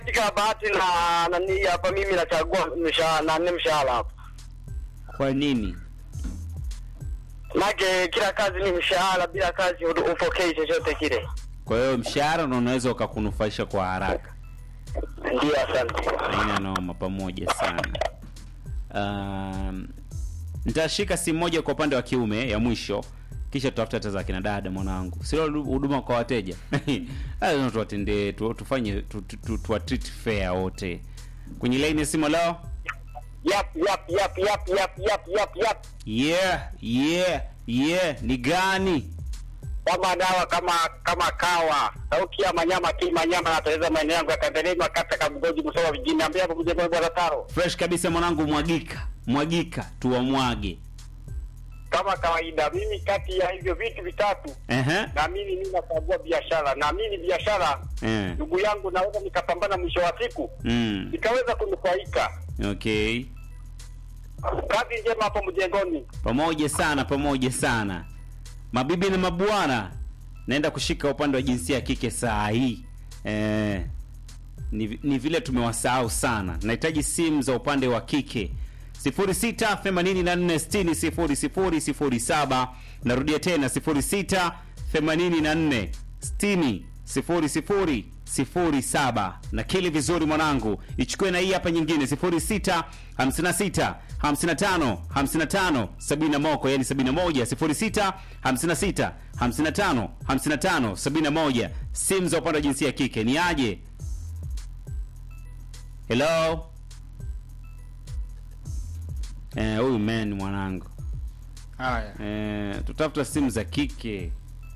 katika bahati na nani hapa mimi nachagua mshahara na nne mshahara hapa. Kwa nini? Maana kila kazi ni mshahara, bila kazi hu- hupokei chochote kile. Kwa hiyo mshahara ndo unaweza ukakunufaisha kwa haraka. Ndio, asante. Haina noma, pamoja sana. Um, nitashika simu moja kwa upande wa kiume ya mwisho, kisha tutafuta hata za kina dada mwanangu, sio huduma kwa wateja lazima tuwatendee tu, tufanye tu, tu, tu, tuwa treat fair wote. Kwenye line ya simu leo, Yap yap yap yap yap yap yap yap. yeah yeah yeah, ni gani? Kama dawa kama kama kawa. Sauti ya manyama ki manyama nateleza maeneo yangu ya Kandelema kata Kabugoji Musoma vijijini. Ambia hapo kuja bwana Taro. Fresh kabisa mwanangu, mwagika mwagika, tuwamwage. Kama kawaida mimi kati ya hivyo vitu vitatu Ehe, naamini mimi nachagua biashara. Naamini biashara eh, ndugu yangu naweza nikapambana mwisho wa siku mm, nikaweza kunufaika. okay. Kazi njema hapo mjengoni. pamoja sana pamoja sana mabibi na mabwana naenda kushika upande wa jinsia ya kike saa hii eh, ni, vi- ni vile tumewasahau sana nahitaji simu za upande wa kike 0684600007 narudia tena 0684600007 na kili vizuri mwanangu ichukue na hii hapa nyingine 06 56 55 55 70 moko yani 71 06 56 55 55 71 simu za upande wa jinsia ya kike ni aje hello eh huyu man mwanangu Haya. eh, tutafuta simu za kike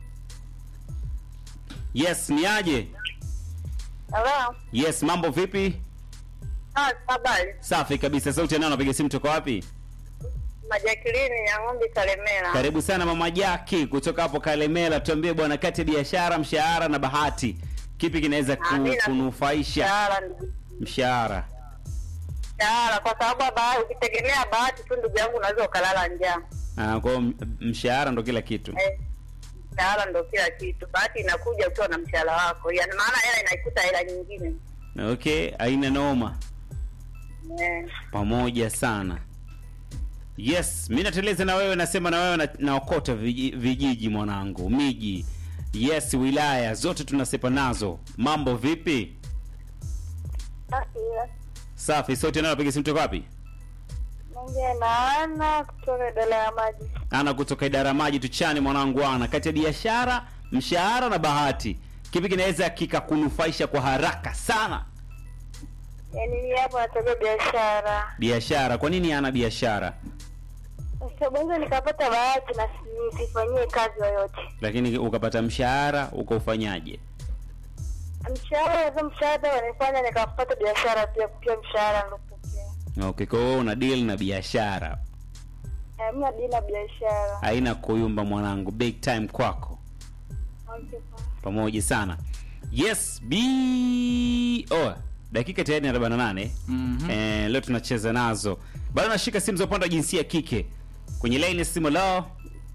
yes ni aje Hello. yes mambo vipi Ah, habari. safi kabisa sauti yanao napiga simu toka wapi Majakilini ya ng'ombe Kalemera. karibu sana mama jaki kutoka hapo kalemela tuambie bwana kati ya biashara mshahara na bahati kipi kinaweza ku, Amina. kunufaisha Mshahara ndugu. mshahara Mshahara kwa sababu bahati ukitegemea bahati tu ndugu yangu unaweza ukalala njaa. Ah, kwa hiyo m- mshahara ndo kila kitu Eh. Mshahara ndo kila kitu. Bahati inakuja ukiwa na mshahara wako. Yaani maana hela inaikuta hela nyingine. okay aina noma Eh. pamoja sana yes mi nateleza na wewe nasema na wewe na- naokota viji- vijiji mwanangu miji yes wilaya zote tunasepa nazo mambo vipi Basi safi sauti nayo napiga simu toka wapi Mungu naana kutoka dola ya maji. ana kutoka idara ya maji tuchane mwanangu ana kati ya biashara mshahara na bahati kipi kinaweza kikakunufaisha kwa haraka sana Yaani mimi hapo nataka biashara. biashara kwa nini ana biashara Sababu nikapata bahati na nisifanyie kazi yoyote. lakini ukapata mshahara ukaufanyaje Mshahara za mshahara wanifanya nikapata biashara pia pia mshahara nilopokea. okay kwa hiyo una deal na biashara Hamna dina biashara. haina kuyumba mwanangu big time kwako Okay, poa. pamoja sana yes b oh, dakika tayari ni 48 Mhm. eh, leo tunacheza nazo bado nashika simu za upande wa jinsia ya kike kwenye line ya simu lao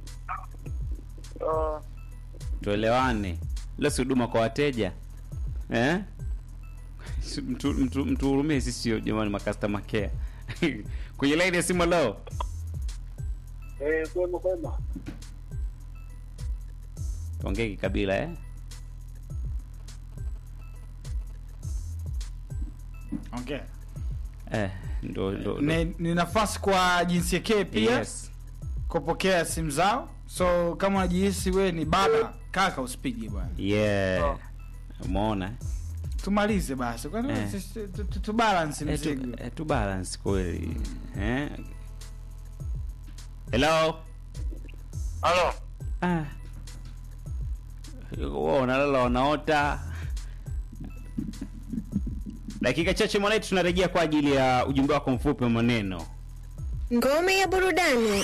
Oh, tuelewane leo si huduma kwa wateja eh? Si- mtu- mtu- mtuhurumie sisi jamani makastoma care kwenye line ya simu lao eh, kwema kwema. tuongee kikabila eh? Okay. Eh, ndo, ndo, ndo. Ni, ni nafasi kwa jinsia K pia Yes. kupokea simu zao. So kama unajihisi we ni baba, kaka usipige bwana. yeah umeona eh? Tumalize basi. Kwani Eh. sisi tu- tu- tu balance Eh, tu, mzigo. eh, tu balance kweli eh? hello Halo. ah. Wao unalala wanaota dakika chache mwanetu tunarejea kwa ajili ya ujumbe wako mfupi wa maneno Ngome ya burudani